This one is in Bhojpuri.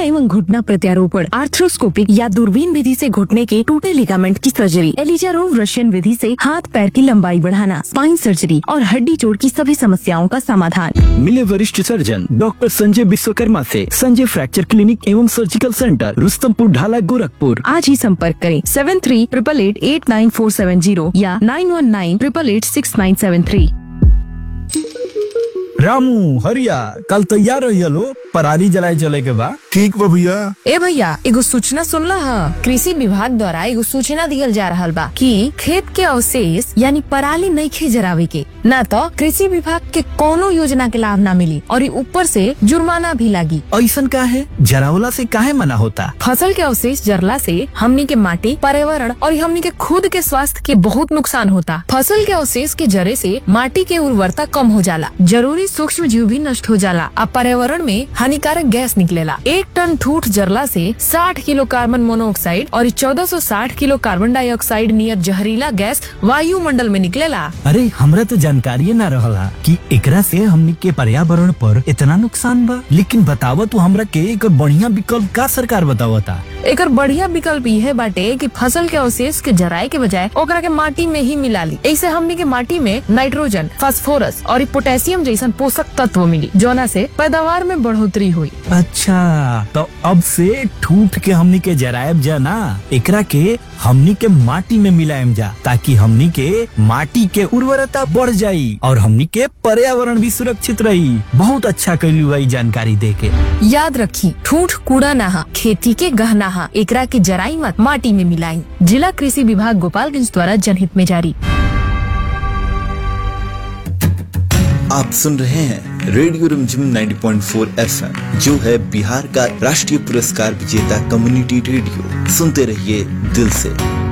एवं घुटना प्रत्यारोपण आर्थ्रोस्कोपिक या दूरबीन विधि से घुटने के टूटे लिगामेंट की सर्जरी एलिजारोव रशियन विधि से हाथ पैर की लंबाई बढ़ाना स्पाइन सर्जरी और हड्डी जोड़ की सभी समस्याओं का समाधान मिले वरिष्ठ सर्जन डॉक्टर संजय विश्वकर्मा से संजय फ्रैक्चर क्लिनिक एवं सर्जिकल सेंटर रुस्तमपुर ढाला गोरखपुर आज ही संपर्क करें seven three triple eight eight nine four seven zero या nine one nine triple eight six nine seven three Ramu Hariya कल तैयार रही लो पराली जलाए चले के बा ठीक बा भैया ए भैया एगो सूचना सुनला ह कृषि विभाग द्वारा एगो सूचना दियल जा रहल बा कि खेत के अवशेष यानी पराली नइखे जरावे के ना तो कृषि विभाग के कोनो योजना के लाभ ना मिली और ई ऊपर से जुर्माना भी लागी ऐसन का है जरावला से काहे मना होता फसल के अवशेष जरला से हमनी के माटी पर्यावरण और हमनी के खुद के स्वास्थ्य के बहुत नुकसान होता फसल के अवशेष के जरे से माटी के उर्वरता कम हो जाला जरूरी सूक्ष्म जीव भी नष्ट हो जाला आ पर्यावरण में हानिकारक गैस निकलेला एक टन ठूठ जरला से 60 किलो कार्बन मोनोऑक्साइड और 1460 किलो कार्बन डाइऑक्साइड नियर जहरीला गैस वायुमंडल में निकलेला अरे हमरा तो जानकारी ना रहला कि एकरा से हमनी के पर्यावरण पर इतना नुकसान बा लेकिन बतावा तू हमरा के एक बढ़िया विकल्प का सरकार बतावता एकर बढ़िया विकल्प यह बाटे कि फसल के अवशेष के जराए के बजाय ओकरा के माटी में ही मिला ली ऐसे हमनी के माटी में नाइट्रोजन फास्फोरस और पोटेशियम जैसन पोषक तत्व मिली जोना से पैदावार में बढ़ोतरी हुई अच्छा तो अब से ठूठ के हमनी के जरायब जा ना एकरा के हमनी के माटी में मिलायम जा ताकि हमनी के माटी के उर्वरता बढ़ जाई और हमनी के पर्यावरण भी सुरक्षित रही बहुत अच्छा करी हुई जानकारी दे के याद रखी ठूठ कूड़ा नहा खेती के गहना हा एकरा के जराई मत माटी में मिलाई जिला कृषि विभाग गोपालगंज द्वारा जनहित में जारी आप सुन रहे हैं रेडियो रिमझिम 90.4 एफएम जो है बिहार का राष्ट्रीय पुरस्कार विजेता कम्युनिटी रेडियो सुनते रहिए दिल से